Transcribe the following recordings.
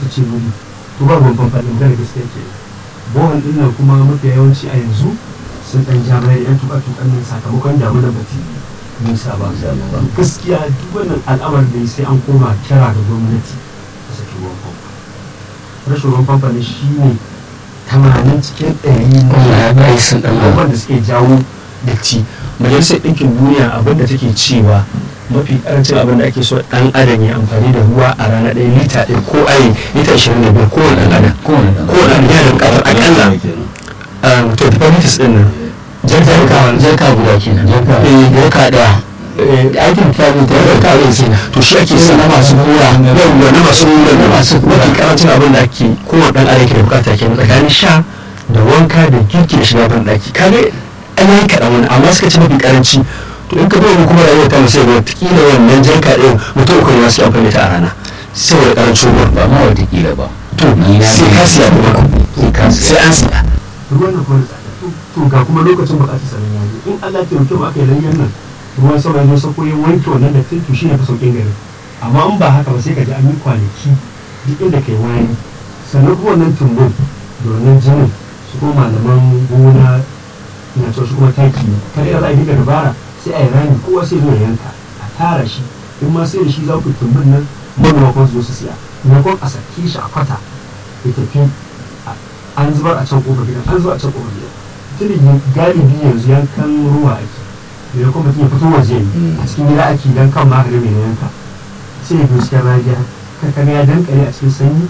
ce wuri to ba ruwan famfa ɗin gane gaskiya ke bohol ɗin nan kuma mafi yawanci a yanzu sun ɗan ja baya da yan tuka tukan nan sakamakon damunar bati nisa ba gaskiya duk wannan al'amarin da sai an koma kira ga gwamnati a saki ruwan famfa rashin ruwan famfa ne shi ne tamanin cikin ɗari na abubuwan da suke jawo datti majalisar ɗinkin duniya abin da take cewa mafi karancin abin da ake so ɗan adam ya amfani da ruwa a rana ɗaya lita ɗaya ko ayi lita ashirin da biyar kowane ɗan adam kowane ɗan adam yana da ƙarar akalla to the liters ɗin nan jarka jarka guda kenan jarka ɗaya aikin tabi ta yi kawai kenan to shi ake sa na masu kura yawwa na masu kura na masu kura mafi karancin abin da ake kowane ɗan adam ke da bukata kenan tsakanin sha da wanka da girki da shiga ban ɗaki kaga an yi kaɗan wani amma suka ci mafi karanci to in ka bai kuma rayuwar ta musayi wata kila wannan jarka ɗin mutum uku ne masu amfani ta a rana saboda karancin ruwan ba ma watakila ba to sai ka siya kuma sai an siya ruwan da kuma tsada to ga kuma lokacin bukatar sanin ya zo in Allah ya taimake mu aka yi lanyan nan ruwan sama ya zo sako ya wanke wannan da to shi ne fa sauƙin gari amma in ba haka ba sai ka ji an yi kwanaki duk inda kai wani sannan kuma wannan tumbun da wannan jinin su kuma malaman gona na cewa shi kuma taki ne kada ya za a dinga dabara sai a yi rami kowa sai zo ya yanka a tara shi in ma sai da shi za ku tumbun nan manoma kuma su zo su siya maimakon a saki shi a kwata ya tafi an zubar a can kofar gidan an zubar a can kofar gidan tun galibi yanzu yankan ruwa ake da kuma mutum ya fito waje a cikin gida ake dan kan ma mai yanka sai ya cikin rajiya kaga ya dankare a cikin sanyi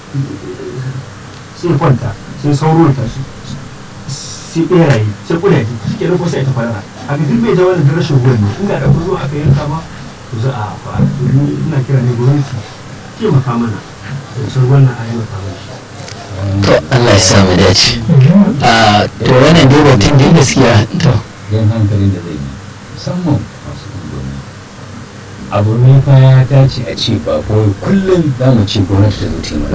sai kwanta sai sauro ya tashi sai beraye sai kudaje shi ke ko sai ta fara a ga duk mai jawo da rashin ruwan ne inda da ku zo aka yanka ma to za a fara ina kira ne gwamnati taimaka mana da sun wannan ayyuka mana to Allah ya samu dace a to wannan dai batun da gaskiya to yan hankalin da zai yi musamman masu unguwanni abu ne fa ya dace a ce ba kawai kullum za mu ce gwamnati ta zo taimaka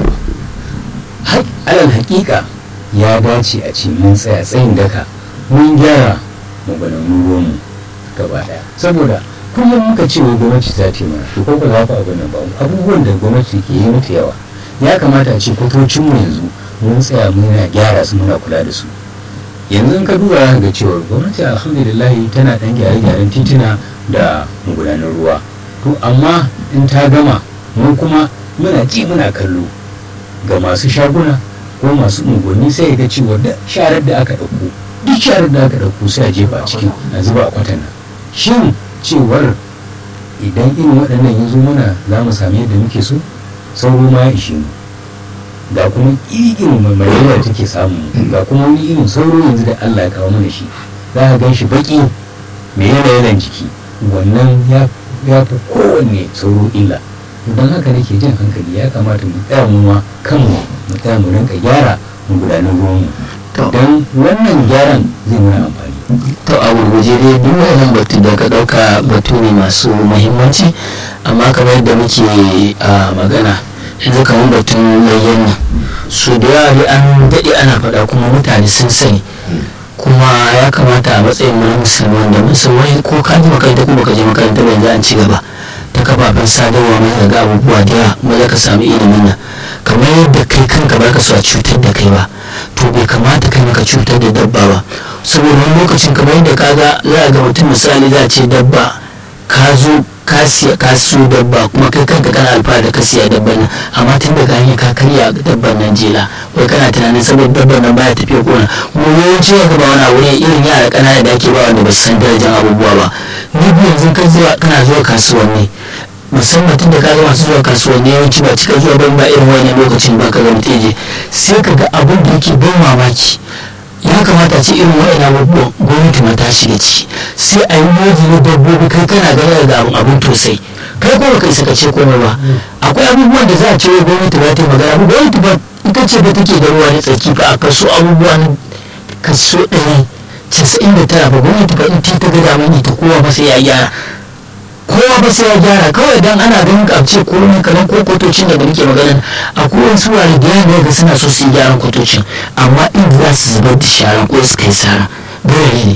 ba alal hakika ya dace a ce mun tsaya tsayin daka mun gyara magudanan ruwanmu gaba daya saboda kullum muka ce wai gwamnati ta taimaka to ko ba za ka abin nan ba abubuwan da gwamnati ke yi mata yawa ya kamata a ce kwatocinmu yanzu mun tsaya muna gyara su muna kula da su yanzu ka duba ga cewa gwamnati alhamdulillah tana dan gyare-gyaren tituna da magudanar ruwa to amma in ta gama mu kuma muna ji muna kallo ga masu shaguna ko masu unguwanni sai ga cewa da sharar da aka ɗauko duk sharar da aka ɗauko sai a jefa a cikin a zuba a kwatana shin cewar idan irin waɗannan ya zo mana za mu sami yadda muke so sauro ma ya ishe mu ga kuma irin malaria take samu ga kuma wani irin sauro yanzu da Allah ya kawo mana shi za ka gan shi baki mai yanayin jiki wannan ya fi kowanne sauro illa don haka nake jin hankali ya kamata mu tsaya mu ma kanmu mu tsaya mu rinka gyara mu gudanar ruwanmu don wannan gyaran zai mana amfani to a gurguje dai duk wannan batu da ka dauka batu ne masu muhimmanci amma kamar yadda muke a magana yanzu kamar batun layyan nan su da yawa dai an daɗe ana faɗa kuma mutane sun sani kuma ya kamata a matsayin mu na musulman da musulmai ko ka ji makaranta ko baka je makaranta ba yanzu an ci gaba ta kafafen sadarwa mai ga abubuwa da yawa ba za ka samu ilimin nan kamar yadda kai kanka ba ka so a cutar da kai ba to bai kamata kai maka cutar da dabba ba saboda wani lokacin kamar yadda ka ga za a ga mutum misali za a ce dabba ka zo ka siya ka siyo dabba kuma kai kanka kana alfahari da ka siya dabban nan amma tun daga hanyar ka karya dabban nan jela wai kana tunanin saboda dabban nan baya tafiya gona kuma yawanci ya gaba wani abu ne irin yara ƙanana da ake ba wanda ba su san darajar abubuwa ba ni biyu yanzu kana zuwa kasuwanni musamman tun da ka masu zuwa kasuwanni yawanci ba cika zuwa ban ba irin wani lokacin ba ka ga mutum je sai ka ga abin da yake ban mamaki ya kamata ce irin wa'ina abubuwan gwamnati ma ta shiga ciki sai a yi moji na dabbobi kai kana ganin da abin abin tosai kai ko baka isa ka ce komai ba akwai abubuwan da za a ce wai gwamnati ba ta yi magana ba gwamnati ba ita ce ba take da ruwa na tsaki ba a kaso abubuwa na kaso ɗari casa'in da tara ba gwamnati ba in ta ga damar ta kowa ba sai ya gyara kowa ba sai ya gyara kawai dan ana ganin ka ce ko ne kamar ko kotocin da muke magana a kowane su wani da yana ga suna so su yi gyaran kotocin amma inda za su zubar da sharan ko su kai sara dole ne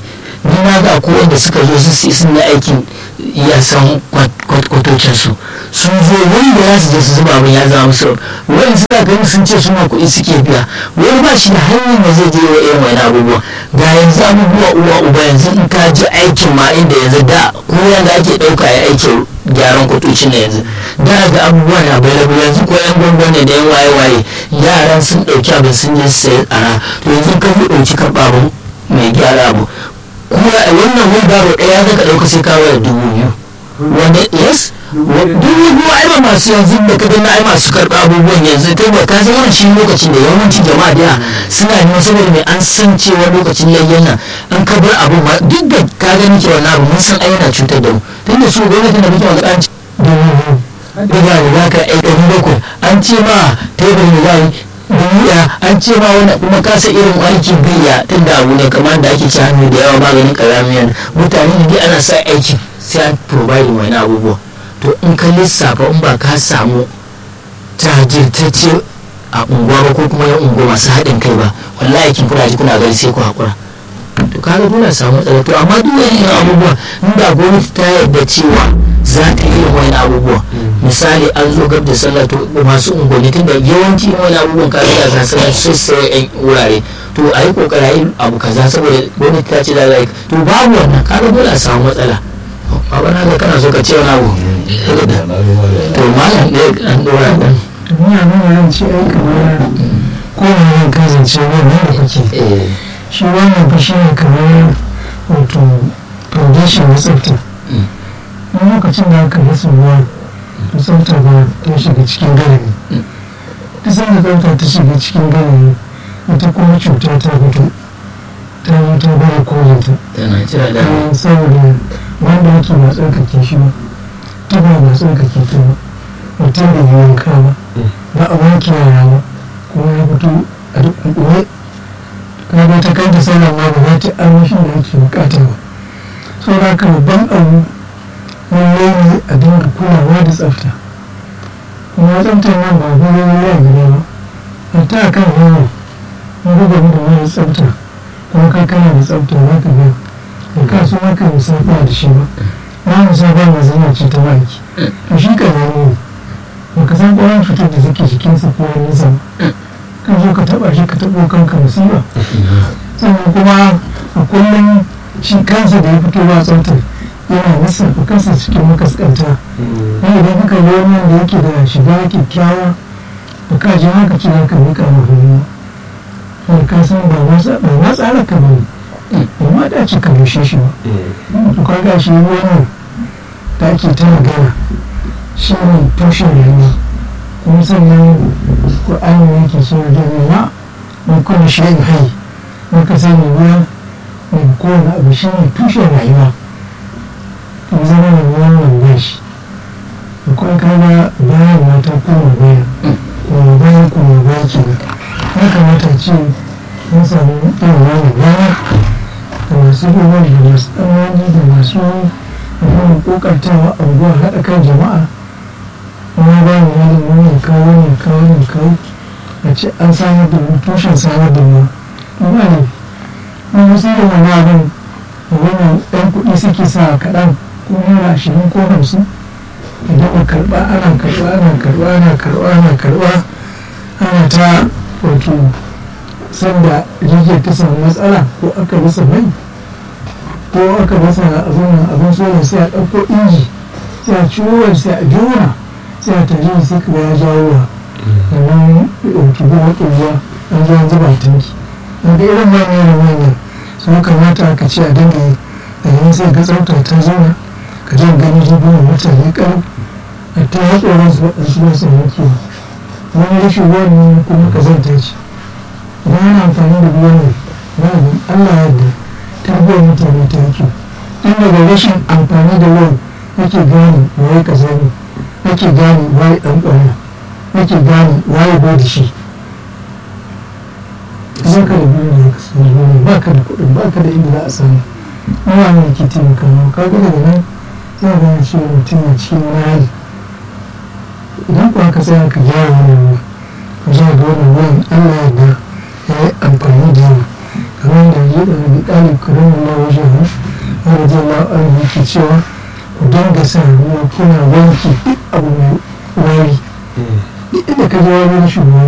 ni na ga ko wanda suka zo su sun yi aikin ya san kwatocin su sun zo wanda ya su je su zuba abin ya zama musu wani suna ganin sun ce suna kuɗi suke biya wani ba shi da hanyar da zai je wa irin wani abubuwa ga yanzu abubuwa uwa uba yanzu in ka ji aikin ma inda yanzu da ko yanda ake ɗauka ya aikin gyaran kwatocin na yanzu da ga abubuwa na available yanzu ko yan gwangwane da yan waye-waye yaran sun ɗauki abin sun je su sayi tsara to yanzu ka fi ɗauki karɓa abin mai gyara abu kuma wannan wheelbarrow ɗaya zaka ɗauka sai ka wayar dubu biyu wanda yes dubu biyu ai ba masu yanzu da ka gani ai masu karɓa abubuwan yanzu kai ba ka san wannan shi lokacin da yawancin jama'a da suna neman saboda mai an san cewa lokacin layyan nan an ka bar abu ma duk da ka gani ke wannan abu mun san ai yana cutar da mu tunda su gwamnatin da muke wanda an da ba da za ka ai ɗari bakwai an ce ma tebur da za yi duniya an ce ma wani kuma kasa irin aiki biya tun da abu ne kamar da ake ci hannu da yawa maganin karamiyan mutane ne dai ana sa aiki sai an provide wani abubuwa to in ka lissafa in ba ka samu jajirtacce a unguwa ba ko kuma yan unguwa masu haɗin kai ba wallahi aikin kuna ji kuna gani sai ku haƙura to kaga dole samu matsala to amma duk wani irin abubuwa in da gwamnati ta yarda cewa za ta yi irin wani abubuwa misali an zo gab da sallah to masu unguwanni tunda yawanci wani abubuwan kaga da za su sai sai yan wurare to a yi kokari a yi abu kaza saboda gwamnati ta ce za a yi to babu wannan kaga dole a samu matsala baba na ga kana so ka ce wani abu to malam ne an dora dan duniya nuna yan ce ai kamar kowane yin kazance wannan da kuke shi wannan fa shi ne kamar wato foundation na tsafta in lokacin da aka rasa ruwa to tsafta ba ta shiga cikin garami duk sanda tsafta ta shiga cikin garami ita kuma cuta ta fito ta yi ta bada kolinta tana jira da saboda wanda yake ba tsarkake shi ba ta ba ba tsarkake ta ba mutum da yi wanka ba ba a wanke yara ba kuma ya fito a duk ɗuɗɗuwe kaga ta kanta sallah ma ba za ta armashin da ake bukata ba so da haka babban abu lallai ne a dinga kulawa da tsafta kuma tsaftar nan ba gudu ya gida ba hatta a kan hanya in gudu da mara tsafta kuma kai kana da tsafta za ka ga da ka so maka musafa da shi ba na musafa ma zama ce ta baki to shi ka zama ne ba ka san ƙwarar cutar da suke jikinsa ko wani nisa ba ka zo ka taba shi ka tabo kanka musiba sannan kuma a kullum shi kansa da ya fito ba tsaftar yana lissafa kansa cikin makaskanta ne idan kuka yi wani da yake da shiga kyakkyawa ba ka ji haka ci ka mika ma hannu sai ka san ba ma tsara ka ba ba ma da ci ka rushe shi ba to ka ga shi wannan da ake ta magana shi ne tushen rayuwa kuma sannan ƙwa'ani yake so da ruwa mai kuma shayin hai muka sani ruwa mai kowane abu shi ne tushen rayuwa kuma zama da wannan gashi da kuma kaga bayan mata koma baya kuma bayan kuma baya ke ya kamata ce mun samu irin wannan rana da masu ruwan da masu tsammani da masu ruwan kokartawa a unguwa haɗa kan jama'a kuma ba mu wani wani kawo ne kawo ne kawo a ce an samar da tushen samar da ruwa ba ne mun wasu da wani abin wani ɗan kuɗi suke sa kaɗan ko naira ashirin ko hamsin idan a karɓa ana karɓa ana karɓa ana karɓa ana karɓa ana ta wato sanda rigiyar ta samu matsala ko aka rasa mai ko aka rasa abin abin soya sai a ɗauko inji sai a ciwo sai a jona sai a tare sai ka ya jawo wa wannan ɗauki goma ɗuwa an zo an zuba tanki daga irin manyan da manyan sun kamata ka ce a dinga yi da yin sai ga tsafta ta zauna ka jan gani rigunan mutane ƙarfi a ta hatsoron su waɗansu ba su yankewa wani rashin ruwan kuma ka zanta ce idan ana amfani da ruwan nan na abin allah yadda tarbiyyar mutane ta yake tun daga rashin amfani da ruwan ake gane waye kaza ne ake gane waye ɗan ƙwaya ake gane waye bai da shi ba ka da biyu da ka sani ruwan ba ka da kuɗin ba ka da inda za a samu ruwa ne ke taimakawa ka ga daga nan za a gane cewa mutum na cikin wani hali idan kuwa ka tsaya ka gyara wannan ruwa ka zuwa ga wannan ruwan allah yadda ya yi amfani da yawa kamar da ya da wani ɗalib karamin ma wajen radiyallahu anhu ke cewa ku dinga sa ruwa kuna wanke duk abu mai wari duk inda ka je wani shugaba